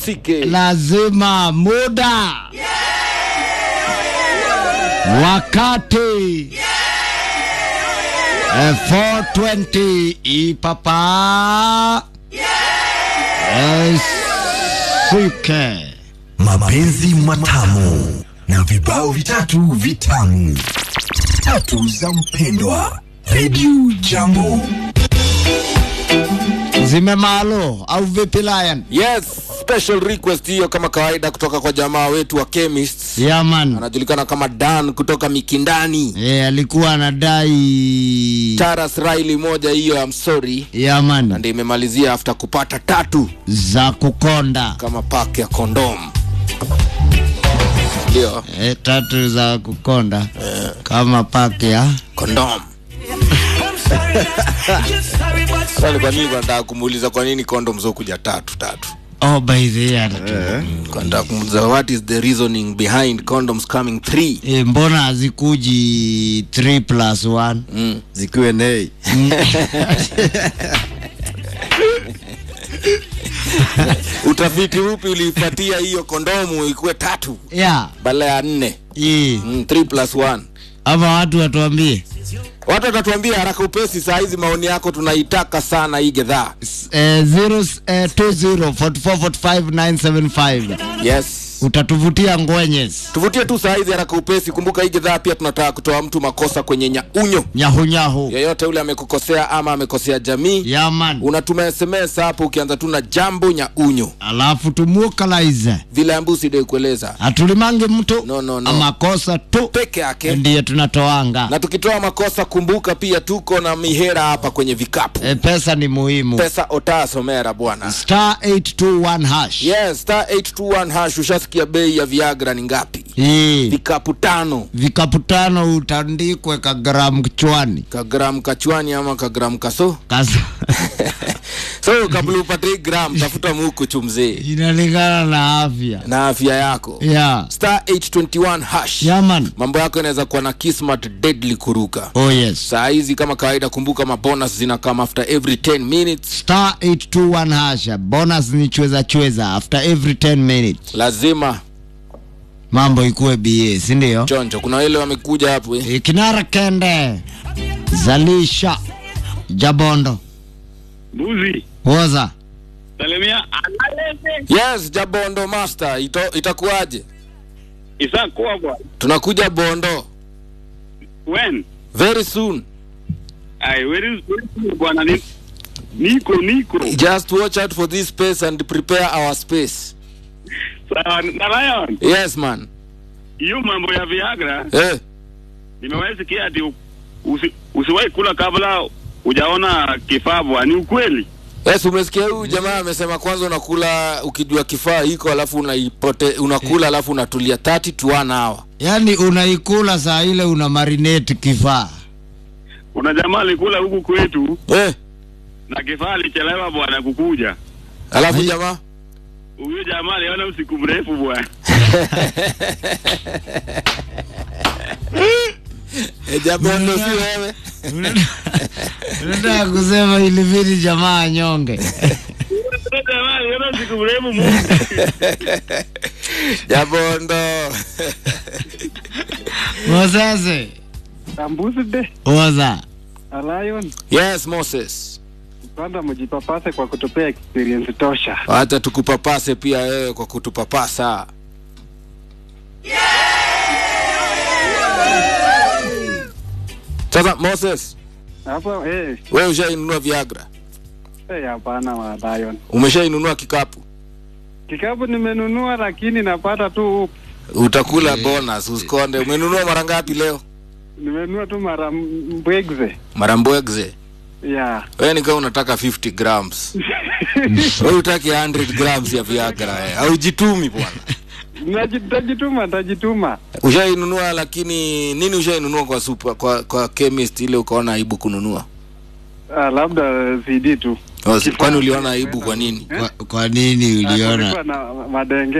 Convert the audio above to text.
ihusike. lazima muda wakati Eh, 420 ipapa Eh, sike mapenzi matamu na vibao vitatu vitamu tatu za mpendwa redio jambo zimemalo au vipi Lion? Yes, special request hiyo kama kawaida kutoka kwa jamaa wetu wa chemists. Yaman Anajulikana kama Dan kutoka Mikindani. e, alikuwa anadai Taras Riley moja hiyo I'm sorry. Na Yaman ndio imemalizia after kupata tatu za kukonda kama pack ya kondom. Ndio, e, tatu za kukonda kama pake ya kondom. Swali kwa nini nataka kumuuliza kwa nini condoms hukuja tatu tatu? oh, by the way, Kwa nataka kumuuliza what is the reasoning behind condoms coming three? e, mbona hazikuji 3 plus 1 Mm. zikiwe nei Utafiti upi uliipatia hiyo kondomu ikuwe tatu ya badala ya nne? hii Mm, 3 plus 1. ama watu watuambie Watu watatuambia haraka upesi saa hizi maoni yako tunaitaka sana hii gedhaa. eh, 0 eh, 20 44 45 975 Yes. utatuvutia ngwenyes Tuvutie tu saa hizi haraka upesi. Kumbuka hii gedhaa pia tunataka kutoa mtu makosa kwenye nyaunyo. nyahunyahu Yeyote ule amekukosea ama amekosea jamii, yaman unatuma SMS hapo ukianza tu na jambo nyaunyo, alafu tumuokalaize vile ambusi ndio kueleza hatulimangi mtu No, no, no. amakosa tu peke yake. ndiye tunatoanga Na tukitoa makosa, kumbuka pia tuko na mihera hapa kwenye vikapu. e, pesa ni muhimu Pesa otaa somera bwana. star 821 hash Yes, star 821 hash. Ushasikia bei ya Viagra ni ngapi? hii Vikapu tano vikapu tano utandikwe kagramu kichwani kagram kachwani ama kagram kaso Kasa. so kabla upate hii gram tafuta muku chumzee inalingana na afya na afya yako ya star 821 hash yaman mambo yako inaweza kuwa na kismat deadly kuruka oh yes saa hizi kama kawaida kumbuka mabonus zinakama after every 10 minutes star 821 hash bonus ni chweza chweza after every 10 minutes lazima mambo ikuwe ba sindio chonjo kuna wale wamekuja hapo eh. e, kinara kende zalisha jabondo Buzi, woza salimia analete yes jabondo master ito, itakuwaje isakuwa bwana. tunakuja bondo When? very soon Ai, where is where is bwana ni niko niko. just watch out for this space and prepare our space Sawa, na Lion, yes man hiyo mambo ya Viagra eh. nimewahi sikia ati usi, usiwahi kula kabla hujaona kifaa bwana. Ni ukweli? Yes, umesikia huyu jamaa amesema kwanza unakula ukijua kifaa hiko alafu unaipote unakula alafu unatulia 30 to 1 hour. yaani unaikula saa ile una marinate kifaa Kuna jamaa alikula huku kwetu Eh, na kifaa alichelewa bwana kukuja. alafu Ai. jamaa Huyo jamaa aliona usiku mrefu bwana. eh, jamaa ndo si wewe. unataka kusema ilibidi jamaa anyonge Huyo jamaa aliona usiku mrefu Mungu. Jabondo. mosese Ambuzi de woza Lion yes, Moses. kwanza mjipapase kwa kutupea experience tosha. Acha tukupapase pia wewe kwa kutupapasa. Sasa Moses, Hapo eh wewe ushainunua Viagra? eh, hapana wa Lion. Umeshainunua kikapu? Kikapu nimenunua lakini napata tu Utakula bonus, usikonde. Umenunua mara ngapi leo? nimenunua tu mara m- mbwegze. Mara mbwegze. Yeah. Wewe ni kama unataka 50 grams. Wewe utaki 100 grams ya Viagra eh. Haujitumi bwana. Naji- Tajituma, tajituma. Ushainunua lakini nini ushainunua kwa super kwa kwa chemist ile ukaona aibu kununua? Ah, labda CD tu. Oh, si- Kwani uliona aibu kwa nini? kwa, kwa nini Ah, uliona kulikuwa na madenge